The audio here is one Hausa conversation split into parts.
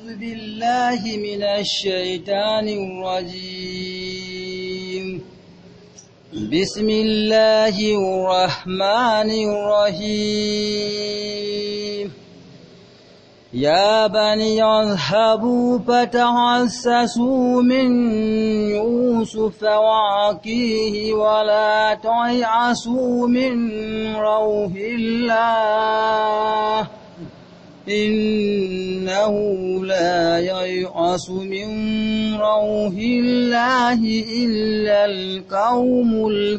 بالله من الشيطان الرجيم بسم الله الرحمن الرحيم يا بني اذهبوا فتحسسوا من يوسف وعقيه ولا تعيسوا من روح الله إنه لا ييأس من روح الله إلا القوم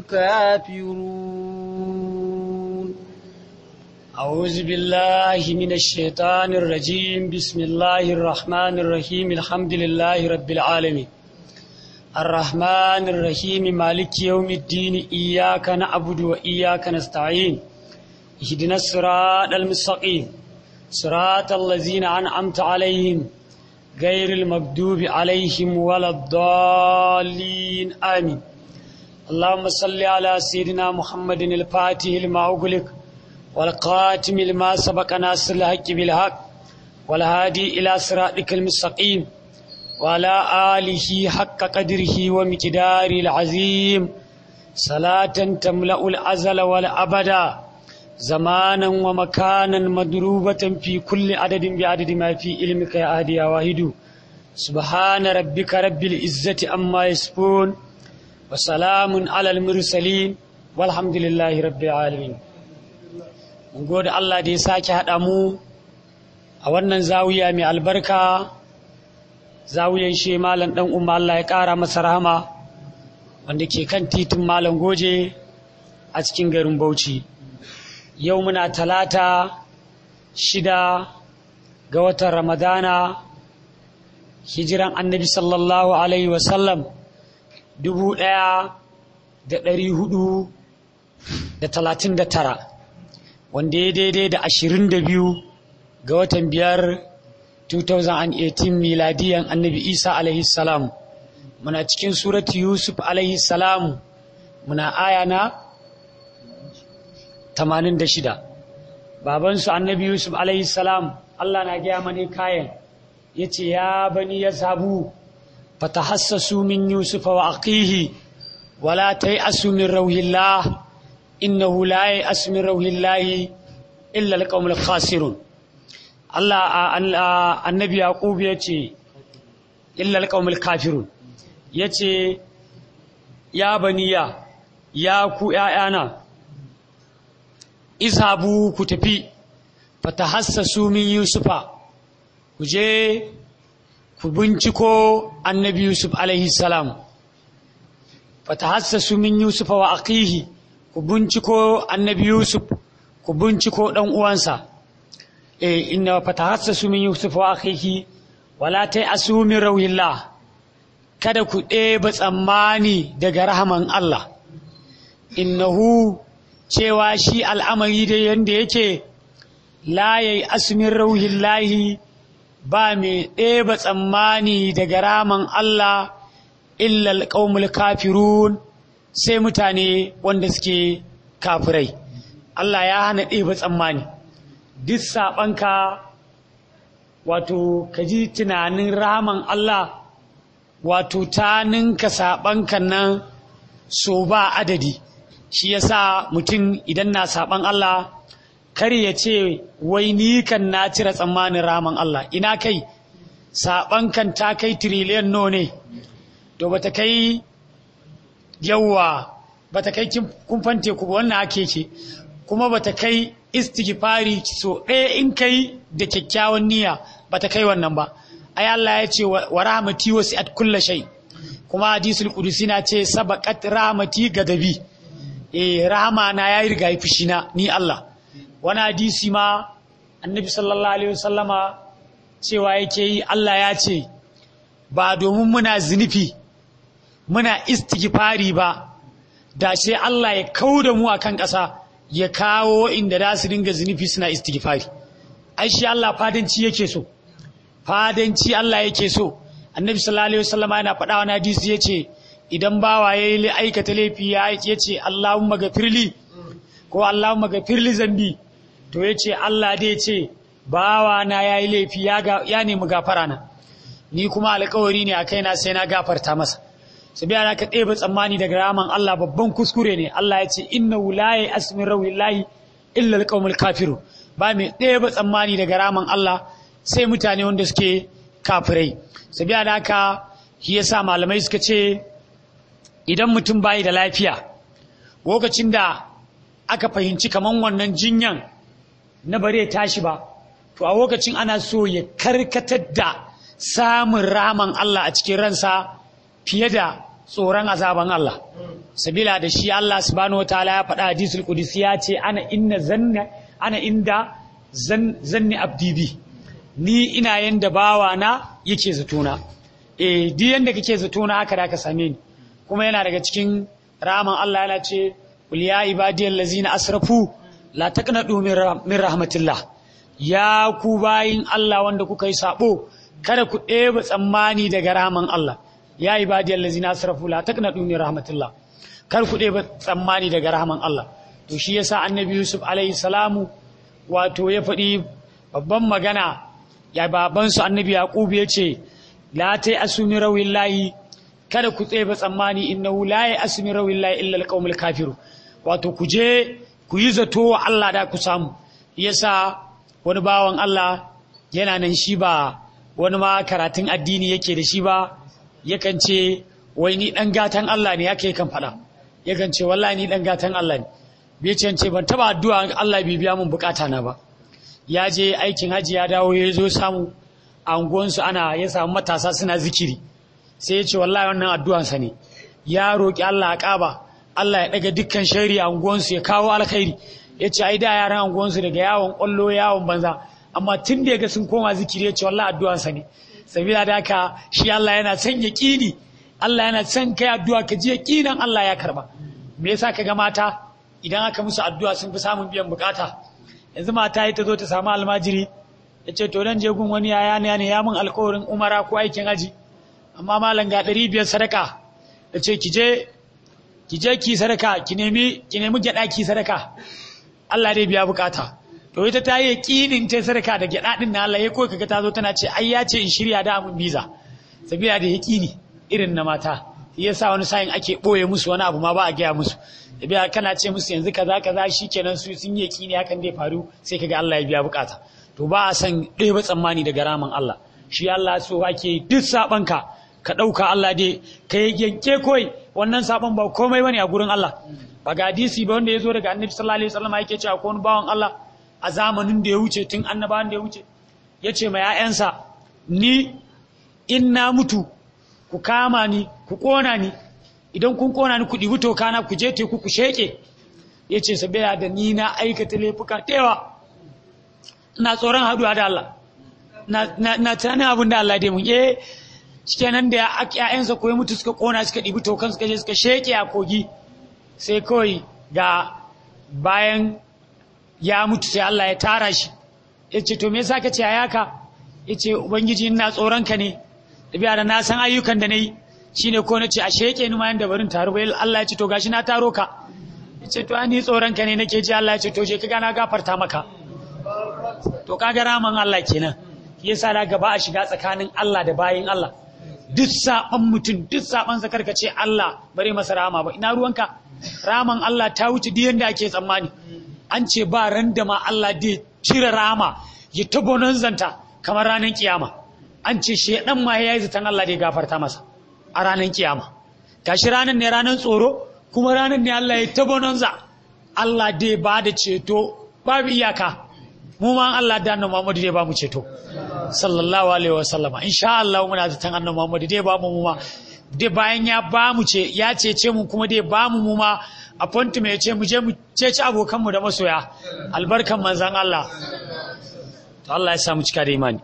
الكافرون أعوذ بالله من الشيطان الرجيم بسم الله الرحمن الرحيم الحمد لله رب العالمين الرحمن الرحيم مالك يوم الدين إياك نعبد وإياك نستعين اهدنا الصراط المستقيم صراط الذين أنعمت عليهم غير المغضوب عليهم ولا الضالين آمين اللهم صل على سيدنا محمد الفاتح لما أغلق والقاتم لما سبق ناصر الحق بالحق والهادي إلى صراطك المستقيم وعلى آله حق قدره ومقداره العظيم صلاة تملأ الأزل والأبدا زمانا ومكانا مدروبة في كل عدد بعدد ما في علمك يا أهدي يا واحد سبحان ربك رب العزة أما يصفون وسلام على المرسلين والحمد لله رب العالمين mun gode Allah da ya sake haɗa mu a wannan zawiya mai albarka zawiyan shi malam ɗan umma Allah ya ƙara masa rahama wanda ke kan titin malam goje a cikin garin Bauchi yau muna talata shida ga watan ramadana hijiran annabi sallallahu alaihi wasallam dubu ɗaya da ɗari hudu da talatin da tara wanda ya daidai da ashirin da biyu ga watan biyar 2018 miladiyan annabi isa alaihi salam muna cikin suratu yusuf alaihi salam muna aya na 86 babansu annabi yusuf alaihi salam allah na gaya mani kayan ya ce ya bani ya sabu fatahassasu min yusuf wa aqihi wala ta yi asumin rauhillah innahu la ya'asu min rauhillahi illa alqaumul khasirun Allah annabi yaqub yace illa alqaumul kafirun yace ya baniya ya ku ƴaƴana izhabu ku tafi fatahassasu min yusufa ku je ku binciko annabi yusuf alaihi salam fatahassasu min yusufa wa aqihi ku binciko annabi yusuf ku binciko dan uwansa eh inna fatahassasu min yusuf wa akhihi wala ta'asu min rauhillah kada ku ɗeba tsammani daga rahaman Allah innahu cewa shi al'amari da yanda yake la yayi asmin rauhillahi ba mai ɗeba tsammani daga rahaman Allah illa alqaumul kafirun sai mutane wanda suke kafirai Allah ya hana ɗeba tsammani duk saɓanka wato ka ji tunanin rahaman Allah wato ta ninka saɓanka nan so ba adadi shi yasa mutum idan na saɓan Allah kar ya ce wai ni kan na cire tsammanin rahaman Allah ina kai saɓankan ta kai tiriliyan no ne to bata kai yawwa bata kai kumfan teku ba wannan ake ce kuma bata kai istighfari so ɗaya in kai da kyakkyawan niyya bata kai wannan ba ai Allah ya ce wa rahmati wasi'at kulla shay kuma hadisul qudusi na ce sabaqat rahmati gadabi eh rahama na yayi riga fushi na ni Allah wani hadisi ma annabi sallallahu alaihi wasallama cewa yake yi Allah ya ce ba domin muna zunufi muna istighfari ba da sai Allah ya kau da mu akan ƙasa ya kawo inda za su dinga zunufi suna istighfari ai shi Allah fadanci yake so fadanci Allah yake so annabi sallallahu alaihi wasallam yana faɗa wani hadisi yace idan bawa yayi aikata laifi ya yace Allahumma gafirli ko Allahumma gafirli zambi to yace Allah dai yace bawa na yayi laifi ya ga ya nemi gafara na ni kuma alƙawari ne a kaina sai na gafarta masa su biya ka ɗebe tsammani daga raman Allah babban kuskure ne Allah ya ce inna wulaye asmin rawillahi illa alqaumul kafiru ba mai ɗebe tsammani daga raman Allah sai mutane wanda suke kafirai su biya da haka shi yasa malamai suka ce idan mutum bayi da lafiya lokacin da aka fahimci kaman wannan jinyan na bare tashi ba to a lokacin ana so ya karkatar da samun raman Allah a cikin ransa fiye da tsoron azaban Allah sabila da shi Allah subhanahu wataala ya faɗa hadisul qudsi ya ce ana inna zanna ana inda zanni abdi bi ni ina yanda bawa na yake zatona eh duk yanda kake zatona haka da ka same ni kuma yana daga cikin raman Allah yana ce qul ya ibadiyal ladzina asrafu la taqnatu min rahmatillah ya ku bayin Allah wanda kuka yi sabo kada ku ɗeba tsammani daga raman Allah ya ibadiyal ladzina asrafu la taqnatu min rahmatillah kar ku ɗeba tsammani daga rahman Allah to shi yasa annabi Yusuf alaihi salamu wato ya faɗi babban magana ya babansu annabi Yaqub ya ce la tai asumi rawillahi kada ku tseba tsammani innahu la ya asmi rawillahi illa alqaumul kafiru wato ku je ku yi zato wa Allah da ku samu yasa wani bawan Allah yana nan shi ba wani ma karatun addini yake da shi ba yakan ce wai ni dan gatan Allah ne yake kan faɗa yakan ce wallahi ni dan gatan Allah ne bai ce ce ban taba addu'a Allah bai biya mun bukata na ba ya je aikin haji ya dawo ya zo samu a unguwansu ana ya samu matasa suna zikiri sai ya ce wallahi wannan addu'ansa ne ya roƙi Allah a ƙaba Allah ya ɗaga dukkan shari a unguwansu ya kawo alkhairi ya ce ai da yaran unguwansu daga yawon ƙwallo yawon banza amma tun da ya ga sun koma zikiri ya ce wallahi addu'ansa ne sabila da haka shi Allah yana son yaƙini Allah yana son kai addu'a ka ji yaƙinan Allah ya karba me yasa ka ga mata idan aka musu addu'a sun fi samun biyan bukata yanzu mata ita zo ta samu almajiri ya ce to dan je gun wani yaya ne ya mun alƙawarin umara ko aikin aji amma malam ga ɗari biyar sadaka da ce ki je ki je ki sadaka ki nemi ki nemi gyaɗa ki sadaka Allah dai biya bukata to ita ta yi yaƙinin ta sadaka da gyaɗa ɗin na Allah ya koyi kaga ta zo tana ce ai ya ce in shirya da mun biza sabila da yaƙini irin na mata shi yasa wani sa'in ake ɓoye musu wani abu ma ba a gaya musu biya kana ce musu yanzu kaza kaza shikenan su sun yi yaƙini hakan zai faru sai kaga Allah ya biya bukata to ba a san ɗaya tsammani daga ramin Allah shi Allah so ake duk sabanka ka ɗauka Allah dai ka yanke koi wannan sabon ba komai bane a gurin Allah ba ga hadisi ba wanda ya zo daga annabi sallallahu alaihi wasallam yake cewa ko wani bawan Allah a zamanin da ya wuce tun annabawan da ya wuce ya ce ma ‘ya'yansa ni in na mutu ku kama ni ku ƙona ni idan kun ƙona ni ku ɗibi tokana ku je teku ku sheƙe ya ce sabila da ni na aikata laifuka tewa ina tsoron haɗuwa da Allah na tunanin abin da Allah dai mun eh shikenan da ƴaƴansa koyi mutu suka kona suka ɗibi tokan suka je suka sheke a kogi sai kawai ga bayan ya mutu sai Allah ya tara shi ya ce to me yasa ka ce ayaka ya ce ubangiji ina tsoron ka ne da biya da na san ayyukan da na yi shine ko na ce a sheke ni ma yanda barin taro bai Allah ya ce to gashi na taro ka ya ce to ni tsoron ka ne nake ji Allah ya ce to je ka na gafarta maka to kaga raman Allah kenan yasa da gaba a shiga tsakanin Allah da bayin Allah duk saban mutum duk saban zakar ka ce Allah bare masa rama ba ina ruwanka raman Allah ta wuce duk yanda ake tsammani an ce ba ran da ma Allah dai cire rama ya tabonan zanta kamar ranar kiyama an ce shedan ma yayi zaton Allah dai gafarta masa a ranar kiyama gashi ranar ne ranar tsoro kuma ranar ne Allah ya tabonan za Allah dai ba da ceto babu iyaka mu ma Allah da annabi Muhammad dai ba mu ceto sallallahu alaihi wa sallama insha Allah muna zaton annabi Muhammad dai ba mu mu ma dai bayan ya ba mu ce ya cece mu kuma dai ba mu mu ma appointment ya ce mu je mu ceci abokan mu da masoya albarkan manzon Allah to Allah ya sa mu cika da imani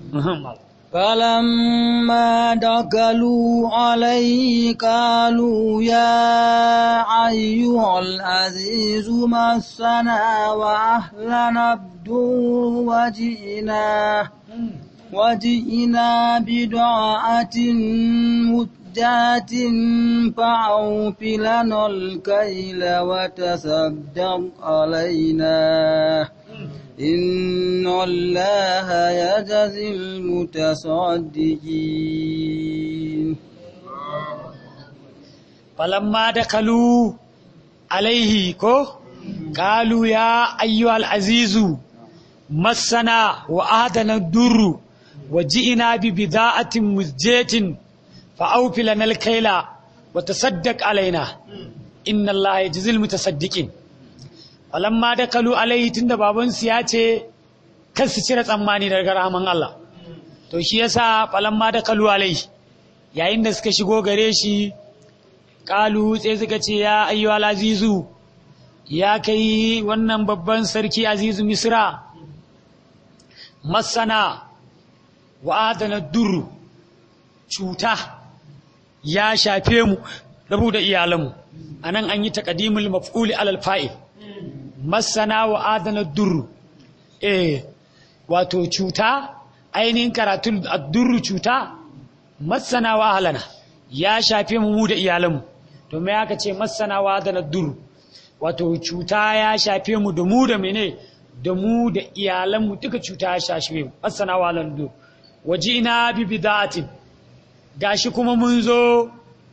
فلما دخلوا عليه قالوا يا أيها العزيز مسنا وأهلنا الدور وجئنا وجئنا بدعاءة مدات فأوف لنا الكيل وتصدق علينا إن الله يجزي المتصدقين falamma da kalu alaihi ko kalu ya ayyuhal azizu massana wa adana durru wa ji'ina bi bida'atin muzjatin fa awfi lana al-kayla wa tasaddaq alaina inna allaha yajzil mutasaddiqin falamma da kalu alaihi tunda babansu ya ce kar su cire tsammani daga rahaman Allah to shi yasa falamma da kalu alaihi yayin da suka shigo gare shi kalu sai suka ce ya ayyuhal azizu ya kai wannan babban sarki azizu misra masana wa adana duru cuta ya shafe mu rabu da iyalanmu anan an yi taqdimul maf'uli alal fa'il masana wa adana duru eh wato cuta ainihin karatun addurru cuta masana wa ahlana ya shafe mu mu da iyalanmu to me aka ce masana wa adana duru wato cuta ya shafe mu da mu da mene da mu da iyalanmu duka cuta ya shafe mu masana wa adana duru wajina bi bida'atin gashi kuma mun zo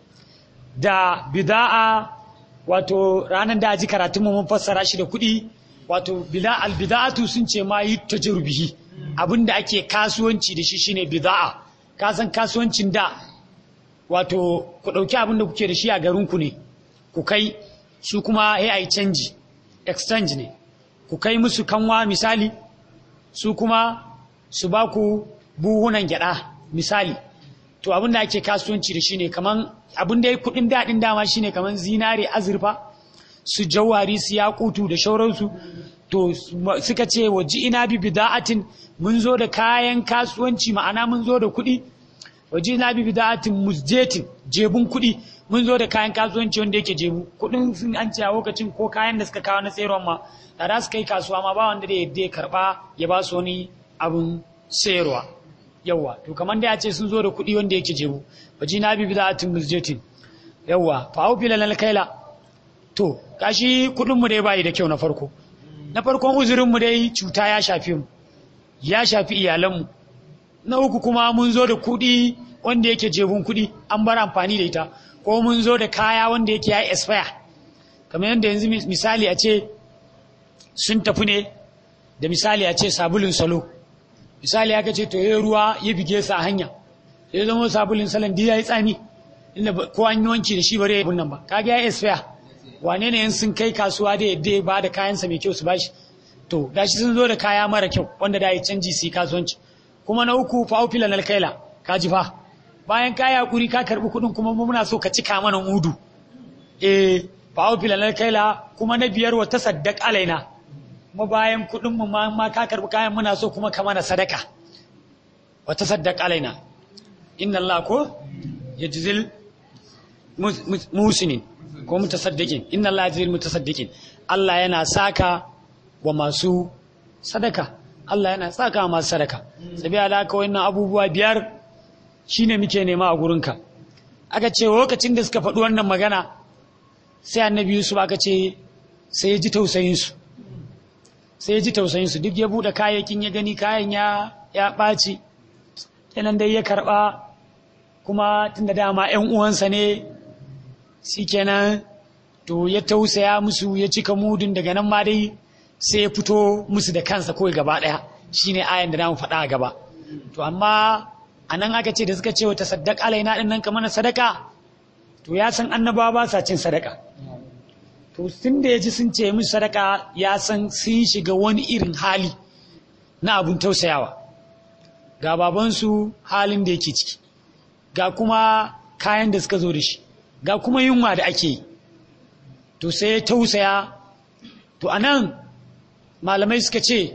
da bida'a wato ranar da aji karatunmu mun fassara shi da kuɗi wato albida'atu sun ce ma yi tajrubihi abinda ake kasuwanci da shi shine bida'a ka san kasuwancin da wato ku ɗauki abin da kuke da shi a garinku ne ku kai su kuma ya yi canji exchange ne ku kai musu kanwa misali su kuma su ba ku buhunan gyada misali to abin da ake kasuwanci da shi ne kaman abin da ya kudin daɗin dama shine kaman zinare azurfa su jawari su yakutu da shauransu to suka ce wa ina bi bida'atin mun zo da kayan kasuwanci ma'ana mun zo da kuɗi wa ina bi bida'atin musjetin jebun kuɗi mun zo da kayan kasuwanci wanda yake jebu kuɗin sun an ce a lokacin ko kayan da suka kawo na tsayarwar ma da za su kai kasuwa ma ba wanda da ya karɓa ya ba su wani abin sayarwa yawwa to kamar da ya ce sun zo da kuɗi wanda yake jebu waji na bi bida'atin musjetin yawwa fa au fila lal kaila to kashi kuɗin mu dai bai da kyau na farko na farkon uzurin mu dai cuta ya shafi mu ya shafi iyalan mu na uku kuma mun zo da kuɗi wanda yake jebun kuɗi an bar amfani da ita ko mun zo da kaya wanda yake ya expire kamar yadda yanzu misali a ce sun tafi ne da misali a ce sabulun salo misali aka ce to ya ruwa ya bige sa a hanya ya zama sabulun salon ya yi tsami inda ko an yi wanki da shi bare ya nan ba kaga ya expire wane ne sun kai kasuwa da yadda ya ba da kayansa mai kyau su bashi to gashi sun zo da kaya mara kyau wanda da ya canji su yi kasuwanci kuma na uku fa aufila na alkaila ka ji fa bayan ka yakuri ka karbi kuɗin kuma muna so ka cika mana mudu eh fa aufila na alkaila kuma na biyar wa tasaddaq alaina kuma bayan kuɗin mu ma ka karbi kayan muna so kuma ka mana sadaka wa tasaddaq alaina inna Allah ko yajzil musinin ko mutasaddiqin inna Allah yajzil mutasaddiqin Allah yana saka wa masu sadaka Allah yana saka wa masu sadaka sabiya da haka wannan abubuwa biyar shine muke nema a gurinka aka ce lokacin da suka faɗi wannan magana sai annabi Yusuf aka ce sai ya ji tausayin su sai ya ji tausayin su duk ya bude kayayyakin ya gani kayan ya ya ɓaci kenan dai ya karɓa kuma tunda dama ƴan uwansa ne shikenan to ya tausaya musu ya cika mudun daga nan ma dai sai ya fito musu da kansa kawai gaba ɗaya shine ayan da namu faɗa a gaba to amma a nan aka ce da suka ce wata saddaq alaina ɗin nan ka mana sadaka to ya san annabawa ba sa cin sadaka to tun da ya ji sun ce musu sadaka ya san sun shiga wani irin hali na abun tausayawa ga babansu halin da yake ciki ga kuma kayan da suka zo da shi ga kuma yunwa da ake yi to sai ya tausaya to anan malamai suka ce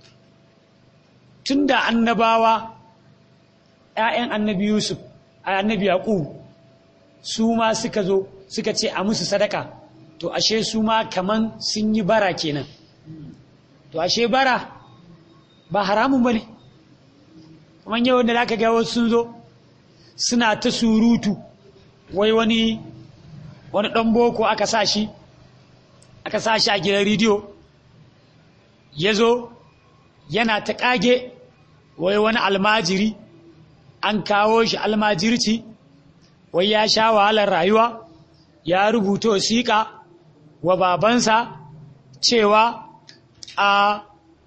tun da annabawa ‘ya'yan annabi Yusuf a annabi Yaƙub su ma suka zo suka ce a musu sadaka to ashe su ma kaman sun yi bara kenan to ashe bara ba haramun ba ne kuma yau da aka ga wasu sun zo suna ta surutu wai wani wani ɗan boko aka sa shi aka sa shi a gidan rediyo ya zo yana ta ƙage wai wani almajiri an kawo shi almajirci wai ya sha wahalar rayuwa ya rubuta wasiƙa wa babansa cewa a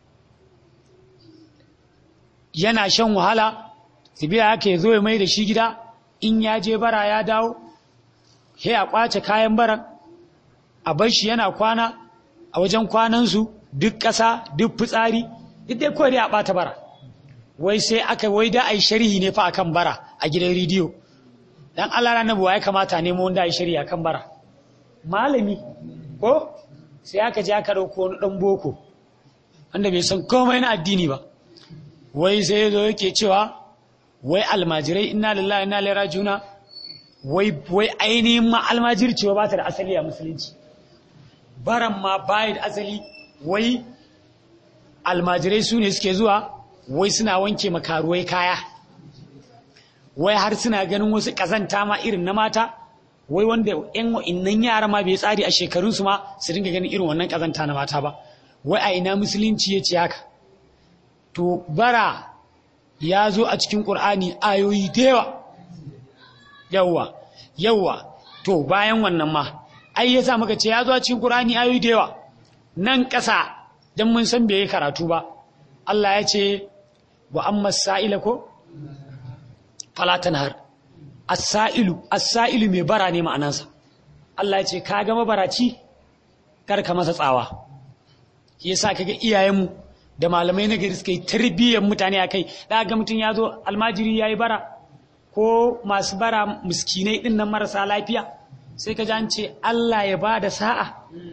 yana shan wahala tabiya haka ya zo ya mai da shi gida in ya je bara ya dawo sai a ƙwace kayan baran a bar shi yana kwana a wajen kwanansu duk ƙasa duk fitsari duk dai kawai a ɓata bara wai sai aka wai da a yi sharhi ne fa akan bara a gidan rediyo dan Allah ranar buwa ya kamata nemo wanda a yi sharhi akan bara malami ko sai aka je aka ɗauko wani ɗan boko wanda bai san komai na addini ba wai sai zo yake cewa wai almajirai inna lillahi inna ilaihi rajiuna wai wai ainihin ma almajirci ba ta da asali a musulunci baran ma bai da asali wai almajirai su ne suke zuwa wai suna wanke makaruwai kaya wai har suna ganin wasu kazanta ma irin na mata wai wanda yan wa'innan yara ma bai tsari a shekarunsu ma su dinga ganin irin wannan kazanta na mata ba wai a ina musulunci ya ce haka to bara ya zo a cikin ƙur'ani ayoyi da yawa yawa yawa to bayan wannan ma ai yasa muka ce ya zo a cikin ƙur'ani ayoyi da yawa nan ƙasa don mun san bai yi karatu ba Allah ya ce wa amma sa'ila ko falatan har as-sa'ilu as-sa'ilu mai bara ne ma'anansa Allah ya ce ka ga mabaraci kar ka masa tsawa yasa kaga iyayenmu da malamai na gari suka yi tarbiyyar mutane a kai da ga mutum ya zo almajiri ya yi bara ko masu bara miskinai ɗin nan marasa lafiya sai ka an ce Allah ya ba da sa'a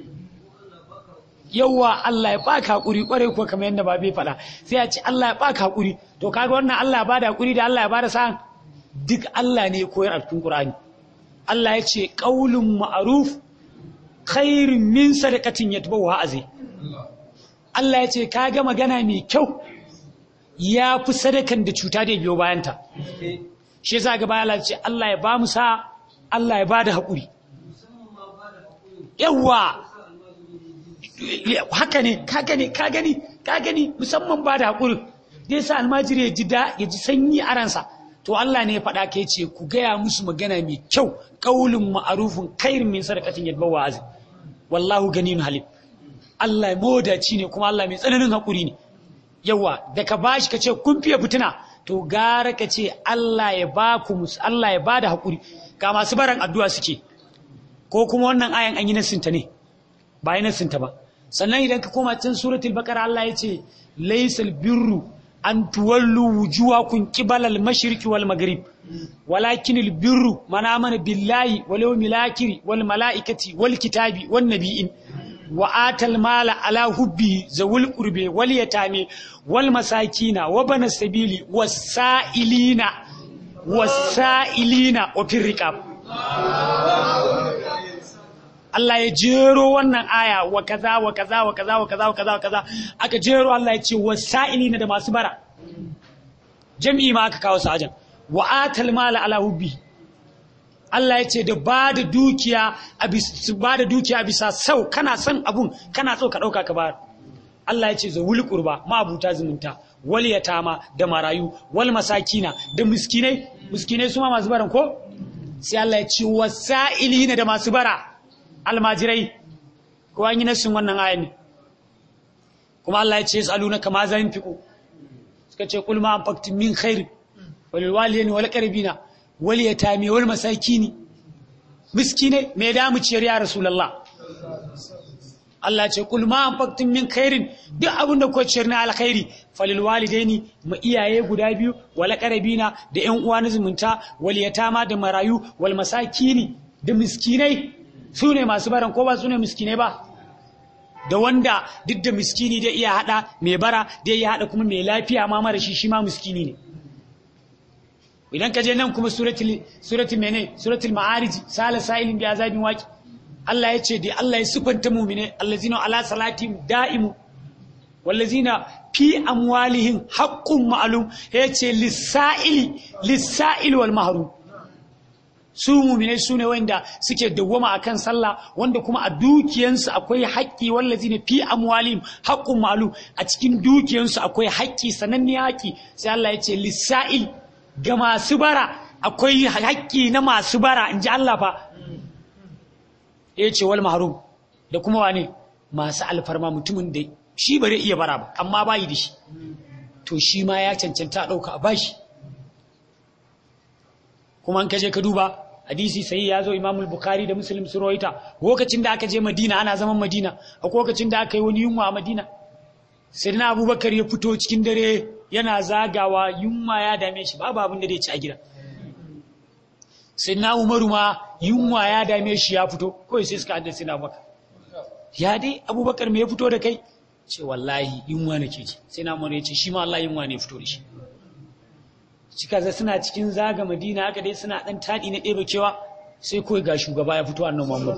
yauwa Allah ya baka haƙuri ƙwarai kuwa kamar yadda babe faɗa sai a ce Allah ya baka haƙuri to kaga wannan Allah ya ba da haƙuri da Allah ya ba da sa'a duk Allah ne ya koyar a cikin Qur'ani Allah ya ce qaulun ma'ruf khairun min sadaqatin yatbawa azai Allah ya ce ka ga magana mai kyau ya fi sadakan da cuta da biyo bayanta shi yasa ga bayan ce Allah ya ba mu sa Allah ya ba da haƙuri yawa haka ne ka gani ka gani ka gani musamman ba da haƙuri zai sa almajiri ya ji da ya ji sanyi a ransa to Allah ne ya faɗa ka ce ku gaya musu magana mai kyau ƙaulin ma'arufin kairin min sadaqatin yadba wa'azi wallahu ganin halim Allah modaci ne kuma Allah mai tsananin haƙuri ne yawa da ka bashi ka ce kun fiye fitina to gara ka ce Allah ya ba ku musu Allah ya ba da haƙuri ga masu baran addu'a suke ko kuma wannan ayan an yi nasinta ne ba yi nasinta ba sannan idan ka koma cikin suratul baqara Allah ya ce laysal birru an tuwallu wujuhakum qibala al-mashriqi wal maghrib walakin al-birru man amana billahi wal yawmil akhir wal malaikati wal kitabi wan nabiyyin وآت المال على حبه ذوي القربى واليتامى والمساكين وبن السبيل والسائلين والسائلين وفي الرقاب Allah ya jero wannan aya wa kaza wa kaza wa kaza wa kaza wa kaza wa kaza aka jero Allah ya ce wasa'ilina da masu bara jami'i ma aka kawo su ajan wa atal mala ala hubbi Allah ya ce da ba da dukiya a ba da dukiya bisa sau kana son abun kana so ka ɗauka ka ba Allah ya ce za wuli ƙurba ma'abuta zumunta wal yatama da marayu wal masakina da miskinai miskinai su ma masu baran ko sai Allah ya ce wasa'ilina da masu bara almajirai ko an yi nasin wannan ayan ne kuma Allah ya ce yasaluna kama za yunfiqu suka ce kul ma anfaqtum min khair walil walidayni wal qaribina wal yatami wal masakini miskine me da mu ciyar ya rasulullah Allah ce kul ma anfaqtum min khairin duk abin da ku ciyar na alkhairi falil walidaini ma iyaye guda biyu wal qaribina da ƴan uwa na zumunta wal yatama da marayu wal masakini da miskinai su ne masu baran ko ba su ne miskinai ba da wanda duk da miskini da iya hada mai bara da iya hada kuma mai lafiya ma mara shi shi ma miskini ne idan ka je nan kuma suratul suratul mene suratul ma'arij sala sa'ilin bi azabin waqi Allah ya ce da Allah ya sifanta mu'mine allazina ala salatihim da'imu wallazina fi amwalihim haqqun ma'lum ya ce lis-sa'ili lis-sa'il wal mahrum su muminai su ne wanda suke dawwama akan sallah wanda kuma a dukiyansu akwai haƙƙi wallazi ne fi amwalim haqqun malu a cikin dukiyansu akwai haƙƙi sananne haƙƙi sai Allah ya ce lisa'il ga masu bara akwai haƙƙi na masu bara in ji Allah fa ya ce wal mahrum da kuma wane masu alfarma mutumin da shi bare iya bara ba amma bayi da shi to shi ma ya cancanta a ɗauka a bashi kuma an kaje ka duba hadisi sai ya zo imamul bukhari da muslim su rawaita lokacin da aka je madina ana zaman madina a lokacin da aka yi wani yunwa a madina sai na abubakar ya fito cikin dare yana zagawa yunwa ya dame shi babu abin da zai ci a gida sai na umaru ma yunwa ya dame shi ya fito kawai sai suka haddasa na abubakar ya dai abubakar me ya fito da kai ce wallahi yunwa nake ji sai na umaru ya ce shi ma Allah yunwa ne ya fito da shi cika za suna cikin zaga madina haka dai suna dan taɗi na ɗebe kewa sai kawai ga shugaba ya fito annan muhammad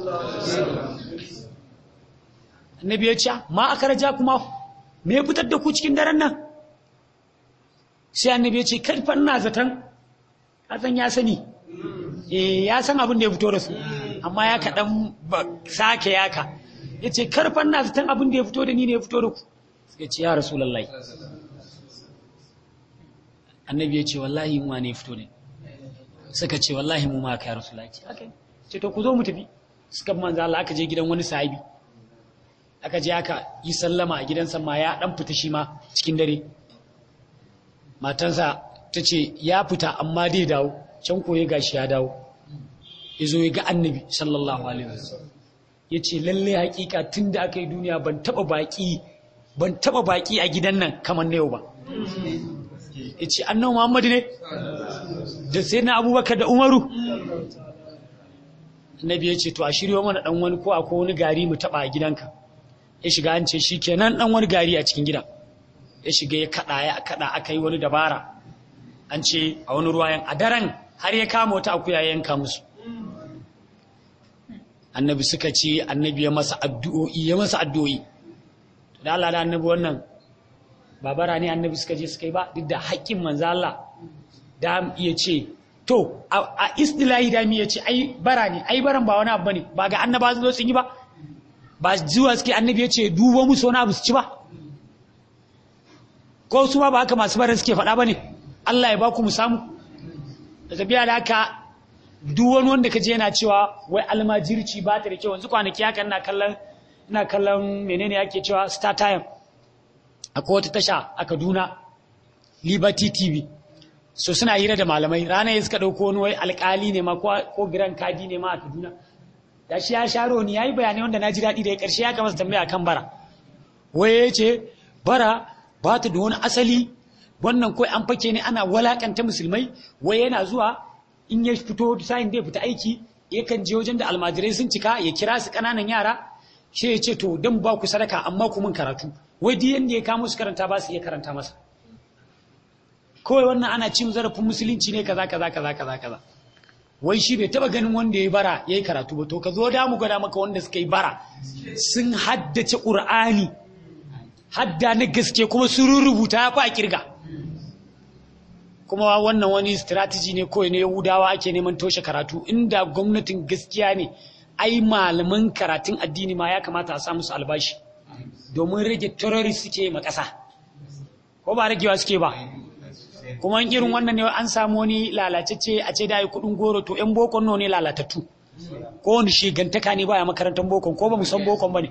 annabi ya ce ma aka raja kuma me ya fitar da ku cikin daren nan sai annabi ya ce karfan na zaton azan ya sani eh ya san abin da ya fito da su amma ya kaɗan sake yaka ya ce karfan na zaton abin da ya fito da ni ne ya fito da ku ya ce ya rasulallah annabi ya ce wallahi yunwa ne fito ne suka ce wallahi mu ma ka ya rasulallah ce to ku zo mu tafi suka manzo Allah aka je gidan wani sahibi aka je aka yi sallama a gidansa ma ya dan fita shi ma cikin dare matansa ta ce ya fita amma dai dawo can koye gashi ya dawo ya zo ya ga annabi sallallahu alaihi wasallam ya ce lalle hakika tun da aka yi duniya ban taba baki ban taba baki a gidan nan kamar na yau ba ya ce annabi muhammadu ne da sai na abubakar da umaru annabi ya ce to a shirya mana dan wani ko akwai wani gari mu taba a gidanka ya shiga an ce shikenan dan wani gari a cikin gidan ya shiga ya kada ya kada aka yi wani dabara an ce a wani ruwayan a daren har ya kama wata akuya ya yanka musu annabi suka ce annabi ya masa addu'o'i ya masa addu'o'i da Allah da annabi wannan babara ne annabi suka je suka yi ba duk da haƙƙin manzo Allah da iya ce to a istilahi da mi ya ce ai bara ne ai baran ba wani abu bane ba ga annaba zo sun yi ba ba zuwa suke annabi ya ce duba musu wani abu su ci ba ko su ba ba haka masu bara suke faɗa bane Allah ya ba ku mu samu da tafiya da haka duk wani wanda ka je yana cewa wai almajirci ba ta da kyau yanzu kwanaki haka ina kallon ina kallon menene ake cewa star time akwai wata tasha a Kaduna Liberty TV so suna hira da malamai ranar ya suka ɗauko wani wai alƙali ne ma ko giran kadi ne ma a Kaduna da shi ya sharo ni yayi bayanai wanda na ji daɗi da ya ƙarshe ya kamata tambaya kan bara wai ya ce bara ba ta da wani asali wannan kawai an fake ne ana walakanta musulmai wai yana zuwa in ya fito sa'in da ya fita aiki yakan je wajen da almajirai sun cika ya kira su ƙananan yara sai ya ce to dan ba ku sadaka amma ku mun karatu wai duk yanda ya kamo su karanta ba su iya karanta masa kawai wannan ana cin zarafin musulunci ne kaza kaza kaza kaza kaza wai shi bai taba ganin wanda ya bara yayi karatu ba to ka zo da mu gwada maka wanda suka yi bara sun haddace qur'ani hadda na gaske kuma sun rubuta ya fa kirga kuma wannan wani strategy ne kawai ne yahudawa ake neman toshe karatu inda gwamnatin gaskiya ne ai malaman karatun addini ma ya kamata a samu su albashi domin rage terrorist suke ma ƙasa ko ba ragewa suke ba kuma irin wannan ne an samu wani lalacece a ce da yi kudin goro to yan bokon no ne lalatattu ko wani shigantaka ne baya makarantar bokon ko ba mu san bokon ba ne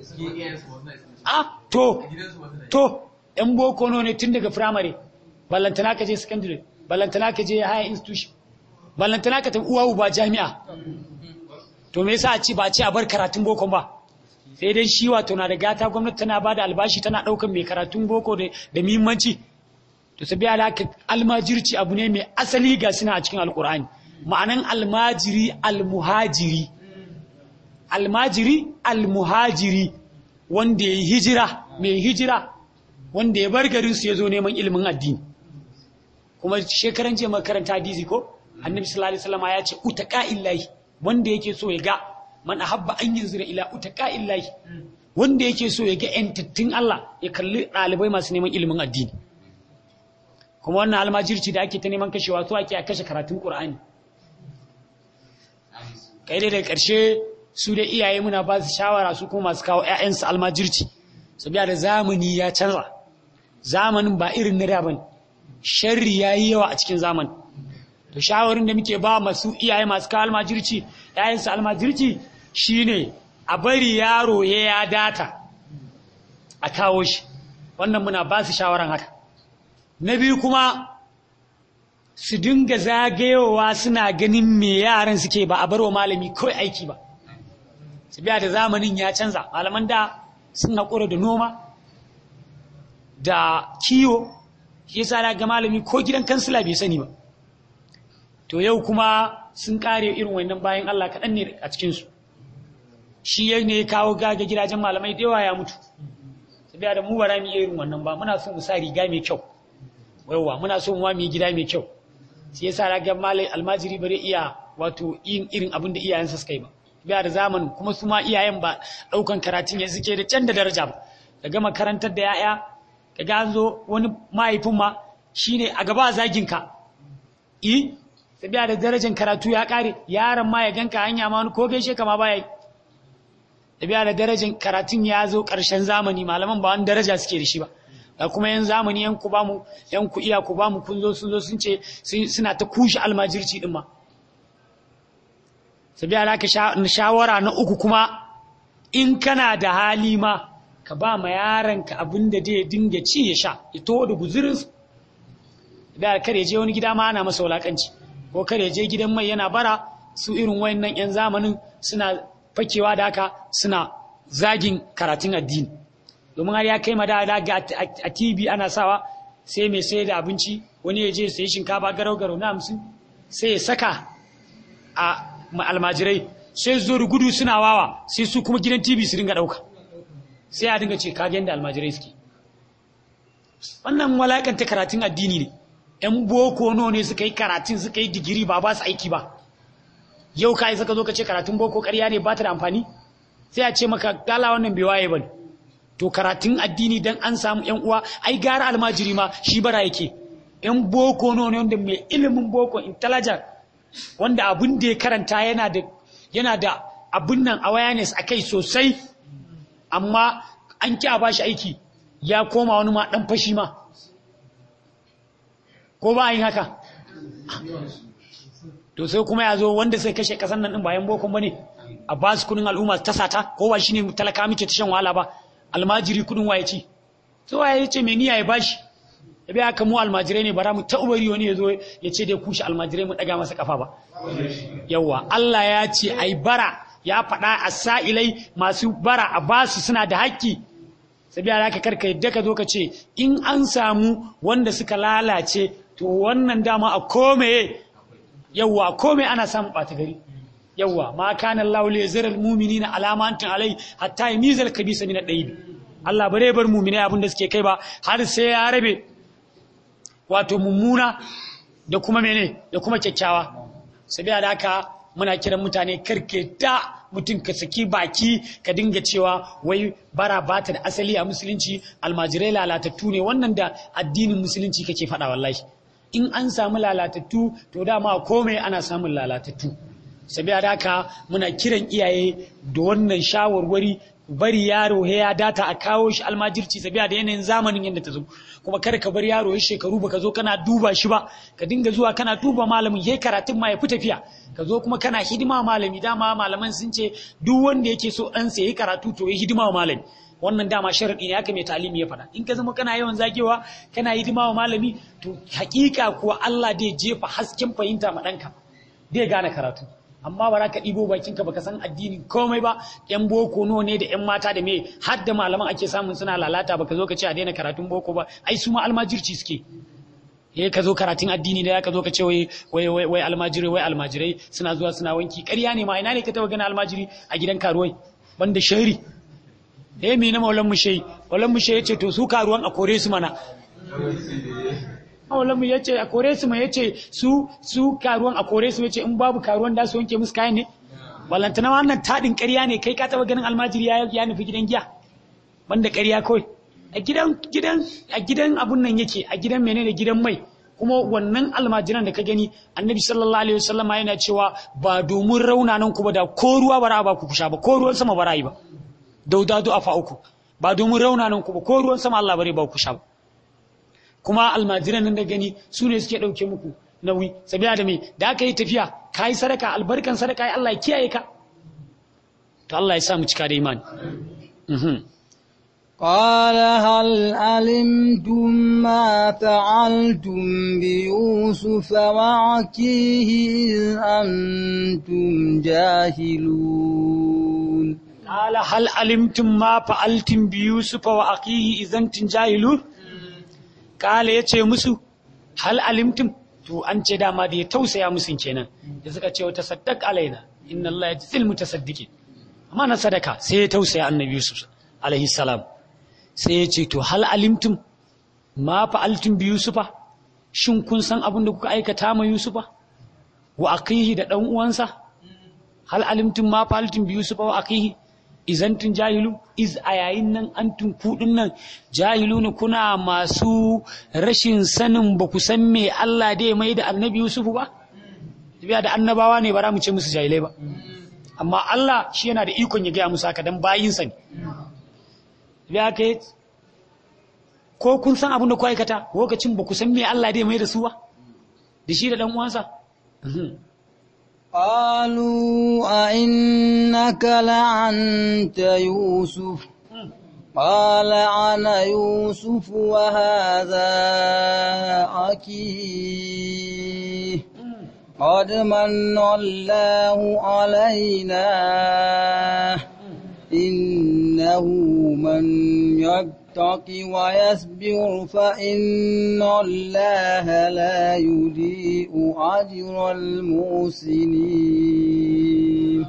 ah to to yan boko no ne tun daga firamare ballantana ka je secondary ballantana ka je higher institution ballantana ka tafi uwa uba jami'a to me yasa a ci ba ci a bar karatun bokon ba sai dai shi wato na da gata gwamnati tana ba da albashi tana ɗaukar mai karatun boko da muhimmanci to sabi alaka almajirci abu ne mai asali ga suna a cikin alkur'ani ma'anan almajiri almuhajiri almajiri almuhajiri wanda ya hijira mai hijira wanda ya bar garin su ya zo neman ilimin addini kuma shekaran jiya makaranta hadisi ko annabi sallallahu alaihi wasallam ya ce utaka illahi wanda yake so ya ga man ahabba an yanzura ila utaka illahi wanda yake so ya ga yantattun Allah ya kalli ɗalibai masu neman ilimin addini kuma wannan almajirci da ake ta neman kashewa to ake a kashe karatun Qur'ani kai dai daga ƙarshe su da iyaye muna ba su shawara su kuma masu kawo 'ya'yansu almajirci su biya da zamani ya canza zamanin ba irin na da bane sharri ya yi yawa a cikin zaman to shawarin da muke ba masu iyaye masu kawo almajirci 'ya'yansu almajirci shine a bari yaro ya ya data a kawo shi wannan muna ba su shawaran haka na biyu kuma su dinga zagayowa suna ganin me yaran suke ba a barwa malami kawai aiki ba su biya da zamanin ya canza malaman da sun haƙura da noma da kiwo shi yasa ga malami ko gidan kansila bai sani ba to yau kuma sun kare irin wannan bayan Allah kaɗan ne a cikinsu shi ya ne kawo gaga gidajen malamai da yawa ya mutu sabiya da mu ba mu irin wannan ba muna so mu sa riga mai kyau yawa muna so mu yi gida mai kyau sai yasa raga malai almajiri bare iya wato yin irin abin da iyayensa suka yi ba biya da zamanin kuma su ma iyayen ba ɗaukan karatun ya suke da can da daraja ba ka gama karantar da ya'ya ka ga an zo wani mahaifin ma shine a gaba zagin ka i biya da darajar karatu ya kare yaron ma ya ganka hanya ma wani ko gaishe ka ma baya yi biya da darajar karatun ya zo ƙarshen zamani malaman ba wani daraja suke da shi ba da kuma yan zamani yan ku bamu yan ku iya ku bamu kun zo sun zo sun ce suna ta kushe almajirci din ma sabiya da ka shawara na uku kuma in kana da hali ma ka ba ma yaranka abin da zai dinga ci ya sha ya to da guzurin da kare je wani gida ma ana masa wulakanci ko kare je gidan mai yana bara su irin wayannan yan zamanin suna fakewa da haka suna zagin karatun addini domin har ya kai ma da ga a TV ana sawa sai mai sai da abinci wani ya je sai shinkafa garau garau na hamsin sai ya saka a almajirai sai zo da gudu suna wawa sai su kuma gidan TV su dinga ɗauka sai a dinga ce kagen da almajirai suke wannan walakanta karatun addini ne ‘yan boko no ne suka yi karatun suka yi digiri ba ba su aiki ba yau ka isa ka zo ka ce karatun boko ƙarya ne ba ta da amfani sai a ce maka gala wannan bai waye ba ne to karatun addini dan an samu ‘yan uwa ai gara almajiri ma shi bara yake ‘yan boko no ne wanda mai ilimin boko intelligent wanda abin da ya karanta yana da yana da abin nan awareness a kai sosai amma an ki a bashi aiki ya koma wani ma dan fashi ma ko ba yin haka to sai kuma ya zo wanda sai kashe kasan nan din bayan bokon bane a ba su kudin al'umma ta sata ko ba shine talaka muke ta shan wahala ba almajiri kudin waye ci sai waye ce me niyya ya bashi ya biya ka mu almajirai ne bara mu ta ubari wani ya zo ya ce dai kushe almajirai mu daga masa kafa ba yawa Allah ya ce ai bara ya faɗa a sa'ilai masu bara a basu suna da haƙƙi sabiya da ka karka yadda ka zo ka ce in an samu wanda suka lalace to wannan dama a kome yawa kome ana samun ɓata gari yawa ma kana Allah li yazra al mu'minina alamantin alai hatta yamizal kabisa min ad-dayb Allah bare bar mu'minai abin da suke kai ba har sai ya rabe wato mummuna da kuma mene da kuma kyakkyawa sabiya da haka muna kiran mutane karke da mutum ka saki baki ka dinga cewa wai bara bata da asali a musulunci almajirai lalatattu ne wannan da addinin musulunci kake faɗa wallahi in an samu lalatattu to dama komai ana samun lalatattu sabiya da haka muna kiran iyaye da wannan shawarwari bari yaro ya data a kawo shi almajirci sabiya da yanayin zamanin yadda ta zo kuma kar ka bar yaro ya shekaru baka zo kana duba shi ba ka dinga zuwa kana duba malamin yayi karatun ma ya fi tafiya ka zo kuma kana hidima malami dama malaman sun ce duk wanda yake so ɗan sa yayi karatu to ya hidima wa malami wannan dama sharadi ne haka mai talimi ya faɗa in ka zama kana yawan zagewa kana hidima wa malami to hakika kuwa Allah zai jefa hasken fahimta ma ɗanka zai gane karatu amma ba za ka ɗibo bakinka baka san addini komai ba yan boko no ne da yan mata da me har da malaman ake samun suna lalata baka zo ka ce a daina karatun boko ba ai su ma almajirci suke eh ka zo karatun addini da ka zo ka ce wai wai wai wai almajirai wai almajirai suna zuwa suna wanki ƙarya ne ma ina ne ka taba gani almajiri a gidan karuwai banda shari eh me na maulan mu shehi maulan mu shehi yace to su karuwan a kore su mana Maulamu ya ce a kore su mai ya ce su su karuwan a kore su ya ce in babu karuwan da su wanke musu kayan ne ballantana wannan taɗin ƙarya ne kai ka taɓa ganin almajiri ya ya nufi gidan giya banda ƙarya kawai a gidan gidan a gidan abun nan yake a gidan menene gidan mai kuma wannan almajiran da ka gani annabi sallallahu alaihi wasallam yana cewa ba domin raunanan ku ba da ko ruwa bara ba ku kusha ba ko ruwan sama bara yi ba daudadu afa uku ba domin raunanan ku ba ko ruwan sama Allah bare ba ku kusha ba kuma almajiran nan da gani su ne suke dauke muku nauyi sabiya da me da aka yi tafiya kai sadaka albarkan sadaka ya Allah ya kiyaye ka to Allah ya sa mu cika da imani mhm قال هل علمتم ما فعلتم بيوسف وعكيه إذ أنتم جاهلون قال هل علمتم ما فعلتم بيوسف وأخيه إذا أنتم جاهلون قال yace musu hal alimtum to an ce dama da ya tausaya musu kenan da suka ce wata saddaq alaina inna Allah yajzil mutasaddiqin amma na sadaka sai ya tausaya annabi Yusuf alaihi salam sai ya ce to hal alimtum ma fa'altum bi Yusufa shin kun san abin da kuka aikata ma Yusufa wa akihi da dan uwansa hal alimtum ma fa'altum bi Yusufa wa akihi izan tun jahilu iz a yayin nan antum kudin nan jahiluna kuna masu rashin sanin ba ku san me Allah da ya mai da annabi Yusufu ba tafiya da annabawa ne ba za mu ce musu jahilai ba amma Allah shi yana da ikon ya gaya musu haka dan bayinsa ne ya kai ko kun san abin da ku aikata lokacin ba ku san me Allah da ya mai da su ba da shi da dan uwansa قالوا أئنك لأنت يوسف قال أنا يوسف وهذا أخي قد من الله علينا إنه من يتق ويصبر فإن الله لا يضيء أجر المحسنين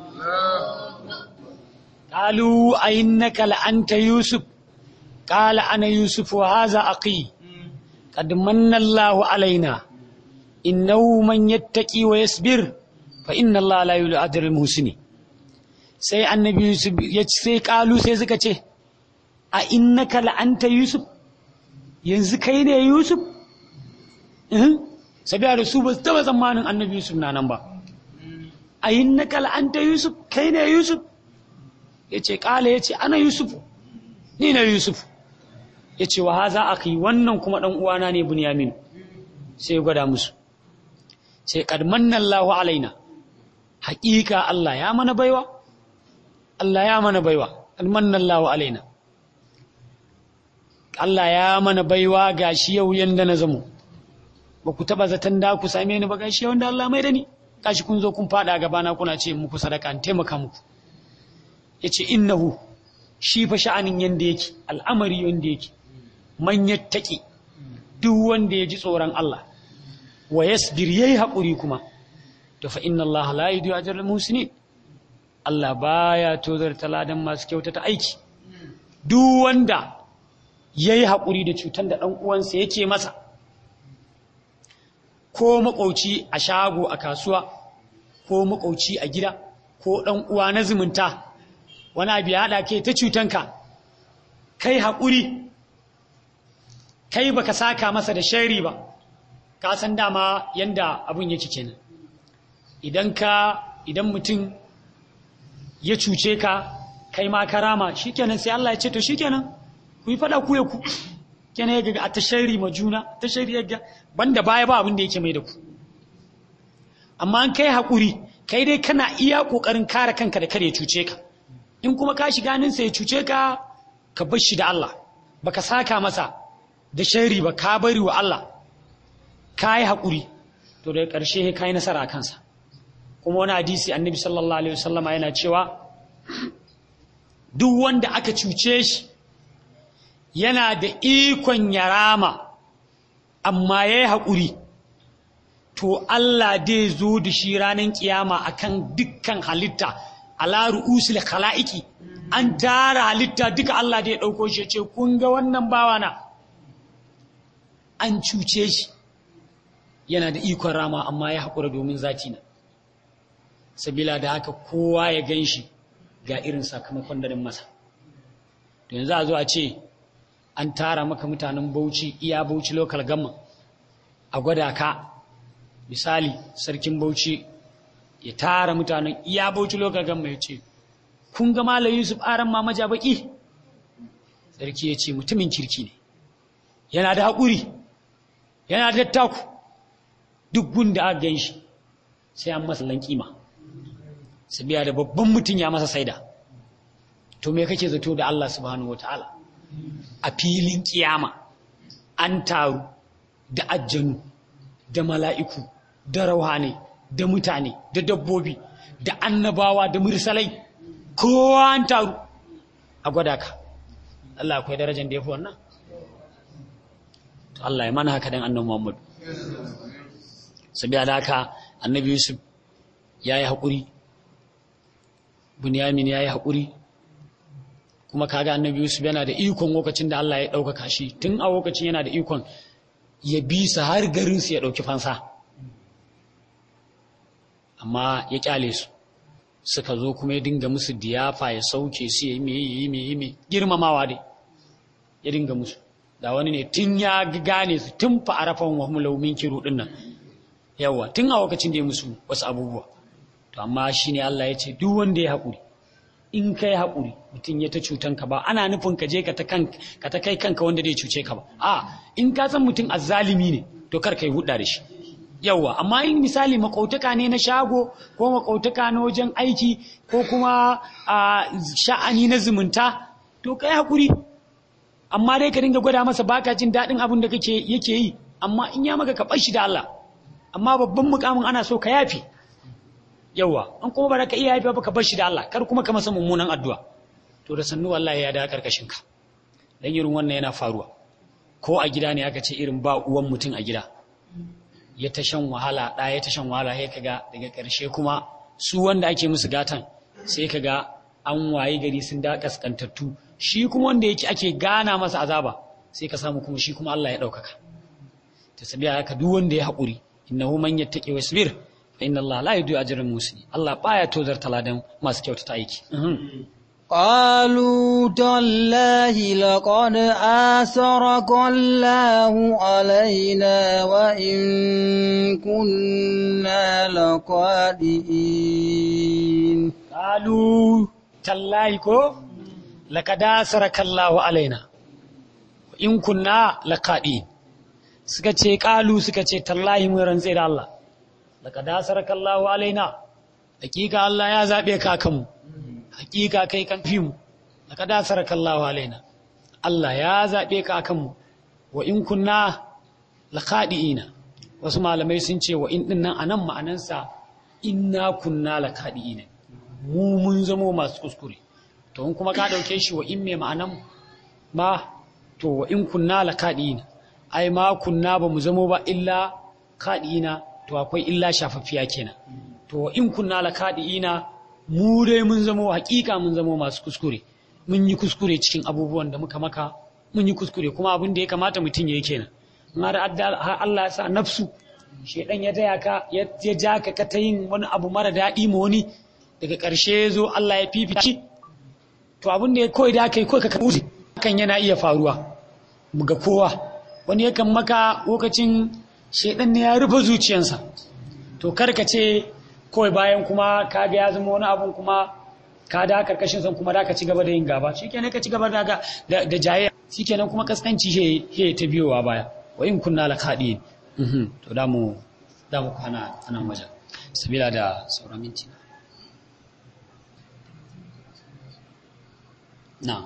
قالوا أئنك لأنت يوسف قال أنا يوسف وهذا أخي قد من الله علينا إنه من يتقي ويصبر فإن الله لا يضيء أجر المحسنين sai annabi Yusuf ya sai kalu sai suka ce a innaka la'anta Yusuf yanzu kai ne Yusuf eh sabiya da su ba su taba tsammanin annabi Yusuf na nan ba a innaka la'anta Yusuf kai ne Yusuf yace kala yace ana Yusuf ni ne Yusuf yace wa haza akhi wannan kuma dan uwana ne Bunyamin sai gwada musu sai kad manna Allahu alaina haƙiƙa Allah ya mana baiwa Allah ya mana baiwa almannallahu alaina Allah ya mana baiwa gashi yau yanda na zamo ba ku taba zaton da ku same ni ba gashi wanda Allah mai da ni gashi kun zo kun fada gaba na kuna ce muku sadaka an taimaka muku yace innahu shi fa sha'anin yanda yake al'amari yanda yake man yattaki duk wanda ya ji tsoron Allah wa yasbir yayi hakuri kuma to fa inna Allah la yudiyu ajral muhsinin Allah baya tozarta ladan masu kyautata aiki duk wanda yayi hakuri da cutar da dan uwansa yake masa ko makauci a shago a kasuwa ko makauci a gida ko dan uwa na zumunta wani abu ya hada ke ta cutanka kai hakuri kai baka saka masa da shari ba ka san dama yanda abun yake kenan idan ka idan mutum ya cuce ka kai ma karama shikenan sai Allah ya ce to shikenan ku yi fada ku ya ku kenan ya ga a tashari ma juna tashari ya ga banda baya ba abin da yake mai da ku amma an kai hakuri kai dai kana iya kokarin kare kanka da kare cuce ka in kuma ka shiga nan sai ya cuce ka ka bar shi da Allah baka saka masa da shari ba ka bari wa Allah ka yi hakuri to daga ƙarshe ka yi nasara a kansa kuma wani hadisi annabi sallallahu alaihi wasallama yana cewa duk wanda aka cuce shi yana da ikon ya rama amma ya yi haƙuri to Allah dai zo da shi ranar kiyama akan dukkan halitta ala ru'usul khala'iki an tara halitta duka Allah da ya ɗauko shi ce kun ga wannan bawana an cuce shi yana da ikon rama amma ya haƙura domin zati na sabila da haka kowa ya gan shi ga irin sakamakon da masa to yanzu a zo a ce an tara maka mutanen bauchi iya bauchi local gamma a gwada ka misali sarkin bauchi ya tara mutanen iya bauchi lokacin mai ce kun ga malam yusuf aran ma maja baki sarki ya ce mutumin kirki ne yana da haƙuri yana da taku duk gunda aka gan shi sai an masa lankima sabiya da babban mutum ya masa saida to me kake zato da Allah subhanahu wataala a filin kiyama an taru da ajjanu da mala'iku da rauhane da mutane da dabbobi da annabawa da mursalai kowa an taru a gwada ka Allah akwai darajar da ya fi wannan to Allah ya mana haka dan annabi Muhammad sabiya da haka annabi Yusuf ya yi haƙuri Bunyamin ya yi haƙuri kuma kaga annabi Yusuf yana da ikon lokacin da Allah ya ɗaukaka shi tun a lokacin yana da ikon ya bi su har garinsu ya ɗauki fansa amma ya ƙyale su suka zo kuma ya dinga musu diyafa ya sauke su ya yi mai yi mai yi mai girmamawa dai ya dinga musu da wani ne tun ya gane su tun fa arafan wa mulau min kiru din nan yawa tun a lokacin da ya musu wasu abubuwa to amma shine Allah ya ce duk wanda ya haƙuri in kai haƙuri mutum ya ta cutan ka ba ana nufin ka je ka ta kanka ka ta kai kanka wanda zai cuce ka ba a in ka san mutum azzalimi ne to kar kai hudda da shi yawa amma in misali makautaka ne na shago ko makautaka na wajen aiki ko kuma a sha'ani na zumunta to kai haƙuri amma dai ka dinga gwada masa baka jin daɗin abin da kake yake yi amma in ya maka ka bar shi da Allah amma babban mukamin ana so ka yafi yawa an kuma ba ka iya yafi ba ka bar shi da Allah kar kuma ka masa mummunan addu'a to da sannu wallahi ya da karkashin ka dan irin wannan yana faruwa ko a gida ne aka ce irin ba uwan mutum a gida ya ta shan wahala da ya ta shan wahala sai kaga daga karshe kuma su wanda ake musu gatan sai kaga an waye gari sun da kaskantattu shi kuma wanda yake ake gana masa azaba sai ka samu kuma shi kuma Allah ya ɗaukaka ta sabiya haka duk wanda ya haƙuri innahu man yattaqi wasbir fa inna Allah la yudiyu ajral muslimin Allah baya tozar taladan masu kyautata aiki قالوا تالله لقد آثرك الله علينا وإن كنا لقادئين قالوا تالله كو لقد آثرك الله علينا وإن كنا لقادئين suka ce ƙalu suka ce tallahi mun rantse da Allah laqad asaraka Allahu alaina hakika Allah ya zabe ka kanmu hakika kai kan fi mu laqad asaraka Allahu alaina Allah ya zabe ka kanmu wa in kunna laqadiina wasu malamai sun ce wa in dinnan anan ma'anansa inna kunna laqadiina mu mun zamo masu kuskure to in kuma ka dauke shi wa in me ma'anan ma to wa in kunna laqadiina ai ma kunna ba mu zamo ba illa kaɗi'ina to akwai illa shafaffiya kenan to in kunna la kaɗi'ina mu dai mun zamo hakika mun zamo masu kuskure mun yi kuskure cikin abubuwan da muka maka mun yi kuskure kuma abin da ya kamata mutum ya yi kenan har Allah ya sa nafsu shedan ya taya ka ya ja ka ka ta yin wani abu mara daɗi ma wani daga ƙarshe ya zo Allah ya fifici to abin da ya koyi da aka yi kawai ka kaɓu hakan yana iya faruwa ga kowa wani yakan maka lokacin shaidan ne ya rufe zuciyansa to karka ce kawai bayan kuma ka ga ya zama wani abun kuma ka da karkashin san kuma da ka ci gaba da yin gaba shikenan ka ci gaba da da jaye shikenan kuma kaskanci he he ta biyowa baya wa in kunna la khadi to da mu da mu kana anan wajen sabila da sauran minti na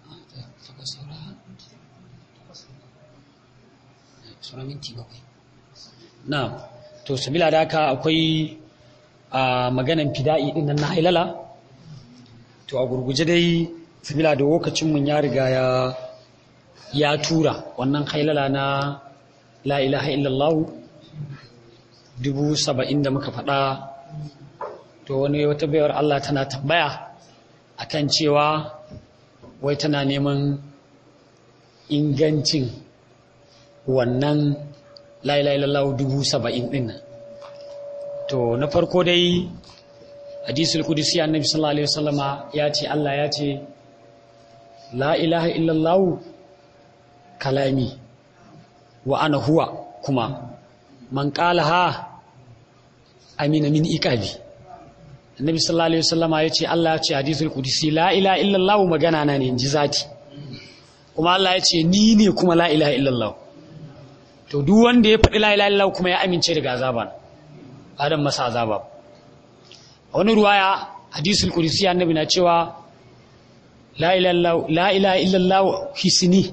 sauran minti bakwai na to sabila da haka akwai a maganan fida'i din nan na hailala to a gurguje dai sabila da lokacin mun ya riga ya ya tura wannan hailala na la ilaha illallah dubu saba'in da muka faɗa to wani wata bayar Allah tana tambaya akan cewa wai tana neman ingancin wannan lailailallahu dubu saba'in ɗin nan to na farko dai hadisul kudusi annabi sallallahu alaihi wasallama ya ce Allah ya ce la ilaha illallah kalami wa ana huwa kuma man qalaha amina min iqabi annabi sallallahu alaihi wasallama yace Allah ya ce hadisul qudsi la ilaha illallah magana na ne inji zati kuma Allah ya ce ni ne kuma la ilaha illallah to duk wanda ya faɗi la ilaha illallah kuma ya amince daga azaba adam masa azaba a wani ruwaya hadisul qudsi annabi na cewa la ilaha illallah hisni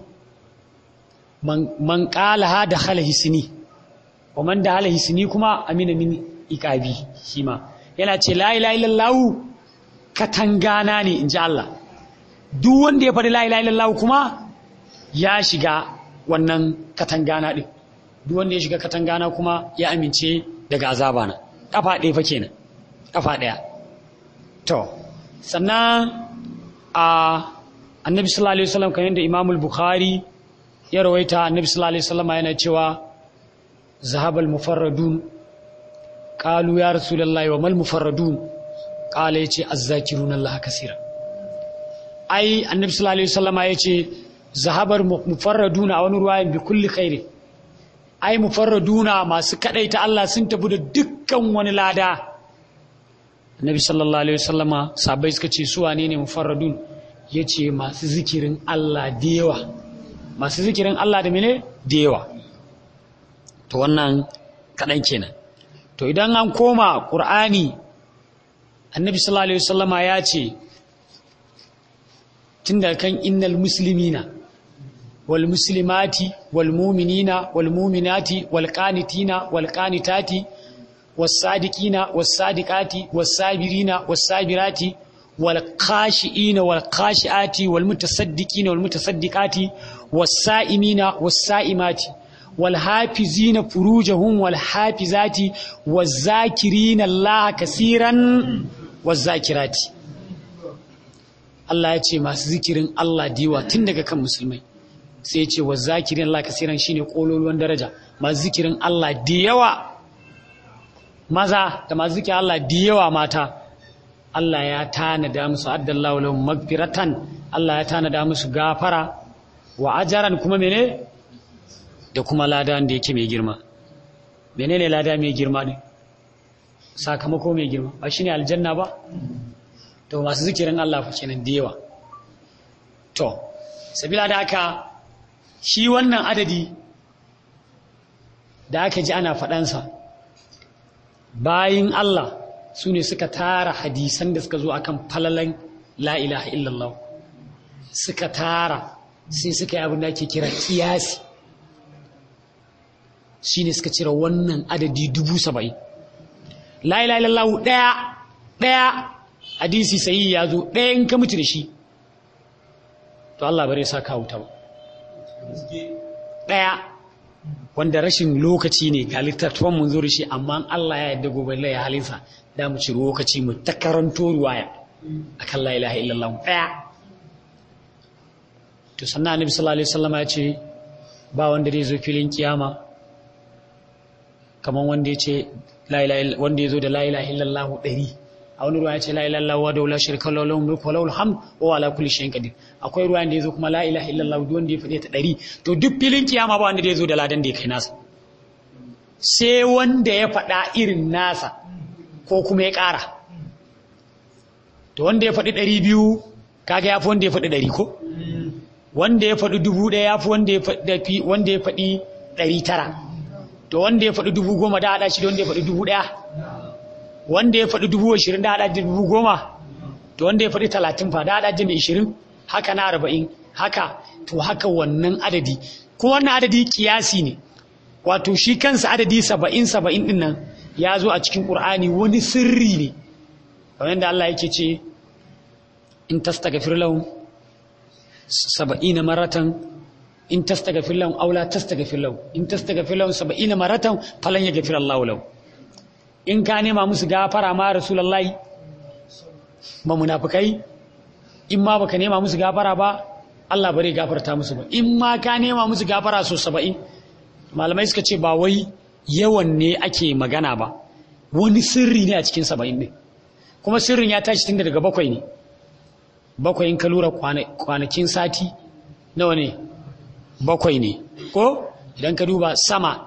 man qalaha dakhala hisni wa man dakhala hisni kuma amina min iqabi shi ma yana ce la ilaha illallah katangana ne inji Allah duk wanda ya faɗi la ilaha illallah kuma ya shiga wannan katangana din duk wanda ya shiga katangana kuma ya amince daga azabana kafa ɗaya fa kenan kafa ɗaya to sannan a annabi sallallahu alaihi wasallam kan yadda Imam al-Bukhari ya rawaita annabi sallallahu alaihi wasallam yana cewa zahabal mufarradun qalu ya rasulullahi wa mal mufarradun qala yace azzakiruna Allah kaseera ai annabi sallallahu alaihi wasallam yace zahabar mufarraduna a wani ruwayan bi kulli khairi ai mufarraduna masu kadaita Allah sun tafi da dukkan wani lada annabi sallallahu alaihi wasallama sabai suka ce su wane ne mufarradun yace masu zikirin Allah da yawa masu zikirin Allah da mene da yawa to wannan kadan kenan to idan an koma qur'ani annabi sallallahu alaihi wasallama ya ce tunda kan innal muslimina wal muslimati wal mu'minina wal mu'minati wal qanitina wal qanitati والصادقين والصادقات والصابرين والصابرات والخاشئين والخاشئات والمتصدقين والمتصدقات والصائمين والصائمات والحافظين فروجهم والحافظات والذاكرين الله كثيرا والذاكرات Allah ya ce masu zikirin Allah diwa tun daga kan musulmai sai ya ce wa zakirin Allah kasiran shine kololuwan daraja masu zikirin Allah da yawa maza da masu zikin Allah da yawa mata Allah ya tanada musu addallahu lahum magfiratan Allah ya tanada musu gafara wa ajaran kuma mene da kuma lada da yake mai girma menene lada mai girma ne sakamako mai girma ba shine aljanna ba to masu zikirin Allah fa kenan da yawa to sabila da haka shi wannan adadi da aka ji ana faɗansa bayin Allah su ne suka tara hadisan da suka zo akan falalan la ilaha illallah suka tara sai suka yi abin da ake kira kiyasi shi ne suka cire wannan adadi dubu saba'in la ilaha illallah ɗaya ɗaya hadisi sayi ya zo ɗaya in ka mutu da shi to Allah bare sa ka wuta ba ɗaya wanda rashin lokaci ne ga littattafan mun zo da shi amma Allah ya yarda gobe lai halinsa da mu ci lokaci mu ta karanto ruwaya akan la ilaha illallah daya to sannan annabi sallallahu alaihi wasallam ya ce ba wanda zai zo filin kiyama kaman wanda ya ce la ilaha wanda ya zo da la ilaha illallah 100 a wani ruwa ya ce la ilaha illallah wa la shirka lahu lahu mulku wa lahu alhamd wa ala kulli shay'in qadir akwai ruwa da yazo kuma la ilaha illallah duk wanda ya fade ta 100 to duk filin kiyama ba wanda zai zo da ladan da ya kai nasa sai wanda ya faɗa irin nasa ko kuma ya ƙara to wanda ya faɗi 200 kaga ya fi wanda ya faɗi 100 ko wanda ya faɗi 1000 ya fi wanda ya faɗi wanda ya faɗi 900 to wanda ya faɗi 10,000 da haɗa shi da wanda ya faɗi 1000 wanda ya faɗi dubu ashirin da haɗa da dubu goma to wanda ya faɗi talatin fa da haɗa da mai ishirin haka na arba'in haka to haka wannan adadi kuma wannan adadi kiyasi ne wato shi kansa adadi saba'in saba'in ɗin nan ya zo a cikin ƙur'ani wani sirri ne kamar yadda Allah yake ce in tastaghfir lahum saba'ina maratan in tastaghfir lahum aw la tastaghfir lahum in tastaghfir lahum saba'ina maratan falan yaghfir Allahu lahum in ka nema musu gafara ma rasulullahi ba munafikai in ma baka nema musu gafara ba Allah bare gafarta musu ba in ma ka nema musu gafara so saba'in malamai suka ce ba wai yawan ne ake magana ba wani sirri ne a cikin saba'in ne kuma sirrin ya tashi tun daga bakwai ne bakwai in ka lura kwanakin sati nawa ne bakwai ne ko idan ka duba sama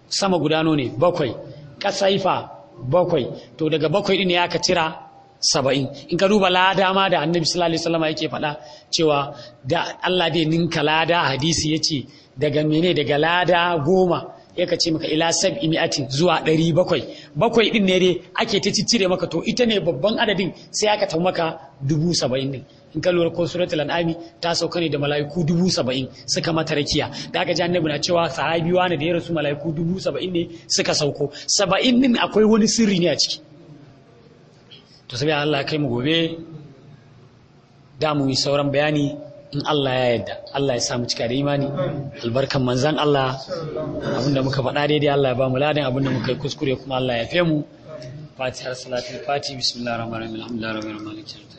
sama gudano ne bakwai kasaifa bakwai to daga bakwai din ne aka cira saba'in in ka duba lada ma da annabi sallallahu alaihi wasallam yake faɗa cewa da Allah dai ninka lada hadisi yace daga mene daga lada goma yaka ce maka ila sab'i mi'atin zuwa ɗari bakwai bakwai din ne dai ake ta ciccire maka to ita ne babban adadin sai aka tafi maka dubu saba'in din in ka lura ko suratul an'ami ta sauka ne da mala'iku dubu saba'in suka mata rakiya da aka ji annabi na cewa sahabi wani da ya rasu mala'iku dubu saba'in ne suka sauko saba'in din akwai wani sirri ne a ciki to sai Allah kai mu gobe da mu yi sauran bayani in Allah ya yarda Allah ya samu cika da imani albarkan manzan Allah abinda muka faɗa daidai Allah ya ba mu ladan abinda muka yi kuskure kuma Allah ya fe mu fatihar salatul fati bismillahir rahmanir rahim alhamdulillahi rabbil alamin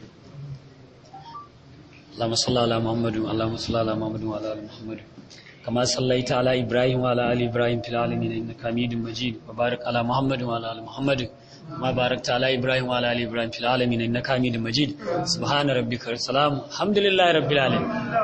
اللهم صل على محمد اللهم صل على محمد وعلى ال محمد كما صليت على ابراهيم وعلى ال ابراهيم في العالمين انك حميد مجيد وبارك على محمد وعلى ال محمد ما باركت على ابراهيم وعلى ال ابراهيم في العالمين انك حميد مجيد سبحان ربك السلام الحمد لله رب العالمين